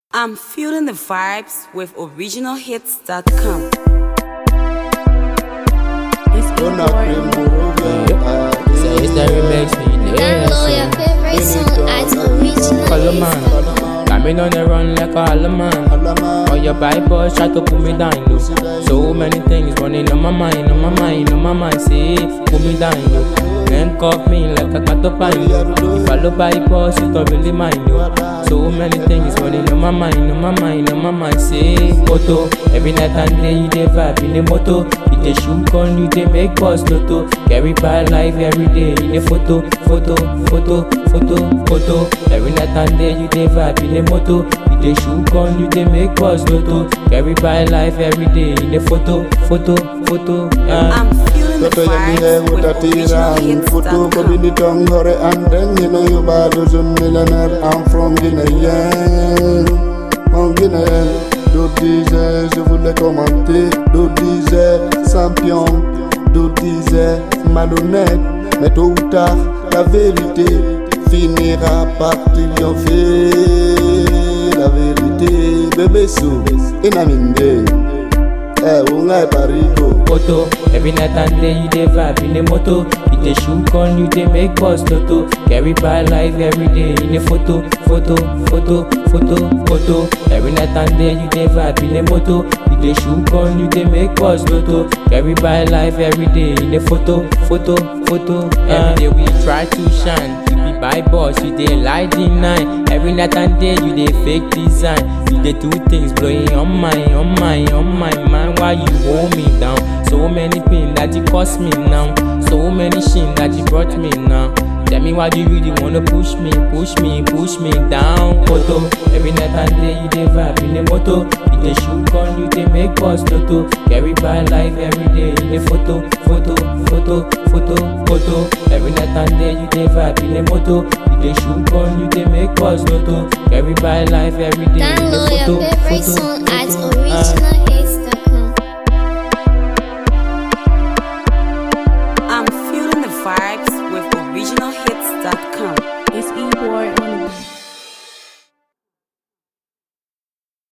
I'm feeling the vibes with originalhits.com. It's Una primavera, So it's the remix me there. Download your favorite song at Color original. man, got me on the run like a hollow man. On your Bible, try to put me down low. So many things running on my mind, on my mind, on my mind. Say, put me down low. Handcuff me like a cat up pine low. If I look Bible, it's not really mine low. So many things running on my mind, on my mind, on my mind. Say, photo. Every night and day you dey vibe in the moto. You dey shoot gun, you dey make buzz lotto. Carry by life every day in the photo, photo, photo, photo, photo. Every night and day you dey vibe in the moto. You dey shoot gun, you dey make buzz lotto. Carry by life every day in the photo, photo, photo. Yeah. I'm feeling the Toto yami he vibes with wutatiran Futu ko bini originalhits.com. tong hore andeng You know you bad as a millionaire I'm from Guinea From Guinea D'autres disaient je voulais commenter D'autres disaient champion D'autres disaient malhonnête Mais tôt ou tard la vérité Finira par triompher La vérité Bébé sou Inaminde Eh ungai parigo photo. Every night and day you dey vibe in the moto. You dey shoot gun, you dey make buzz lotto. Carry by life every day in the photo, photo, photo, photo, photo. Every night and day you dey vibe in the moto. You dey shoot gun, you dey make buzz lotto. Carry by life every day in the photo, photo, photo. Every day we try to shine. We be by boss, you dey lie deny. Every night and day you dey fake design. You dey do things blowing on my, on my, on my mind. Why you hold me down? So many pain that you cost me now. So many shame that you brought me now. Tell me why do you really wanna push me, push me, push me down? Photo, every night and day you dey vibe in the moto. You dey shoot gun, you dey make buzz lotto. Carry by life every day in the photo, photo, photo, photo, photo. Every night and day you dey vibe in the moto. You dey shoot gun, you dey make buzz lotto. Carry by life every day in the Download your photo, favorite photo, song photo.